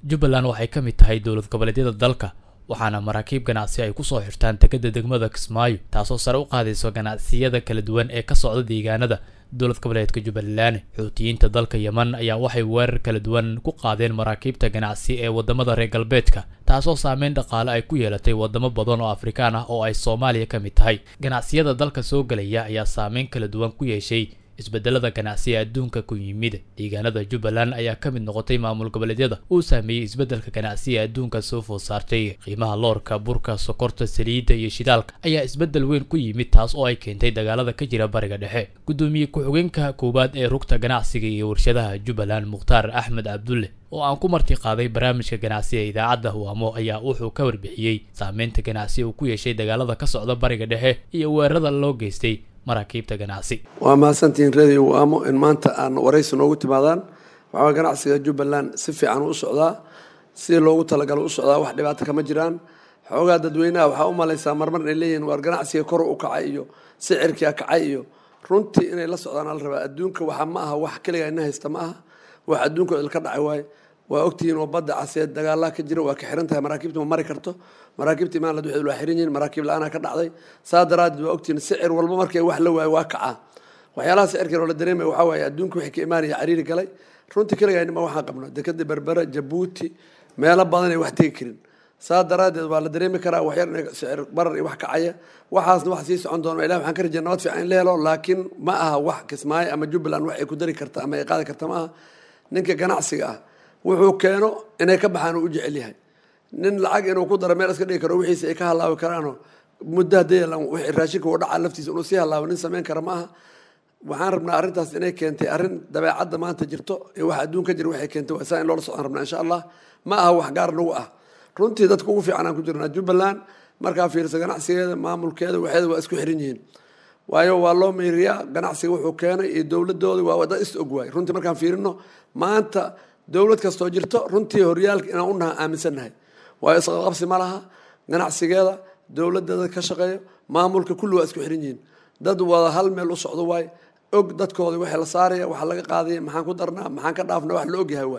jubbaland waxay ka mid tahay dowlad goboleedyada dalka waxaana maraakiib ganacsi ay kusoo xirtaan dekadda degmada kismaayo taasoo sare u qaadayso ganacsiyada kala duwan ee ka socda deegaanada dowlad goboleedka jubbaland xuutiyiinta dalka yeman ayaa waxay weerar kala duwan ku qaadeen maraakiibta ganacsi ee wadamada reer galbeedka taasoo saameyn dhaqaale ay ku yeelatay wadamo badan oo afrikaan ah oo ay soomaaliya ka mid tahay ganacsiyada dalka soo gelaya ayaa saameyn kala duwan ku yeeshay isbedelada ganacsiga adduunka ku yimid deegaanada jubbaland ayaa ka mid noqotay maamul goboleedyada uu saameeyey isbedelka ganacsiga adduunka soo food saartay qiimaha loorka burka sokorta saliidda iyo shidaalka ayaa isbedel weyn ku yimid taas oo ay keentay dagaalada ka jira bariga dhexe gudoomiye ku-xigeenka koowaad ee rugta ganacsiga iyo warshadaha jubbaland mukhtaar axmed cabdulle oo aan ku marti qaaday barnaamijka ganacsiga idaacadda huwaamo ayaa wuxuu ka warbixiyey saameynta ganacsi uu ku yeeshay dagaalada ka socda bariga dhexe iyo weerarada loo geystay maraakiibta ganacsi waa mahadsantihiin radio waamo in maanta aan waraysi noogu timaadaan waxaa ganacsiga jubbaland si fiican u socdaa si loogu talagalo u socdaa wax dhibaato kama jiraan xoogaa dadweynaha waxaa u malaysaa marmar inay leeyihiin waar ganacsiga kor u kacay iyo sicirkia kacay iyo runtii inay la socdaan ala rabaa adduunka waxa ma aha wax keligaa ina haysta ma aha wax adduunka ilka dhacay waaye waa ogtihiin oo badda caseed dagaalaha ka jira waa ka xiran tahay maraakiibta ma mari karto maraakiibta imaanlad waxay waa xiran yihiin maraakiib la-aanaa ka dhacday saa daraadeed waa ogtihiin sicir walba markay wax la waayo waa kacaa waxyaalaha sicirkan oo la dareemaya waxaa waaye adduunka wixii ka imaanaya cariiri galay runtii keligaa nima waxaan qabno dekada berbera jabuuti meelo badan ay wax tegi karin saa daraadeed waa la dareemi karaa waxyar in sicir barar iyo wax kacaya waxaasna wax sii socon doona ilah waxaan ka rajaya nabad fiican in la helo laakiin ma aha wax kismaayo ama jubbaland wax ay ku dari karta ama ay qaadi karta ma aha ninka ganacsiga ah wuxuu keeno inay ka baxaan uu u jecel yahay nin lacag inuu ku daro meel iska dhigi karo wixiisa ay ka halaabi karaanoo muddo hadday wixii raashinka uu dhaca laftiisa inuu sii halaabo nin samayn kara ma aha waxaan rabnaa arrintaas inay keentay arrin dabeecadda maanta jirto iyo wax adduun ka jira waxay keentay waa saa in loola socdaan rabnaa insha allah ma aha wax gaar nagu ah runtii dadka ugu fiican aan ku jirnaa jubbaland markaa fiirsa ganacsigeeda maamulkeeda waxeeda waa isku xiran yihiin waayo waa loo meeriyaa ganacsiga wuxuu keenay iyo dowladooda waa wada is og waay runtii markaan fiirino maanta dowlad kastoo jirto runtii horyaalka inaan u naha aaminsannahay waayo isqaqabsi ma laha ganacsigeeda dowladda ka shaqeeyo maamulka kulli waa isku xiran yihiin dad wada hal meel u socdo waay og dadkooda waxay la saaraya waxa laga qaadaya maxaan ku darnaa maxaan ka dhaafna wax la ogyahay waay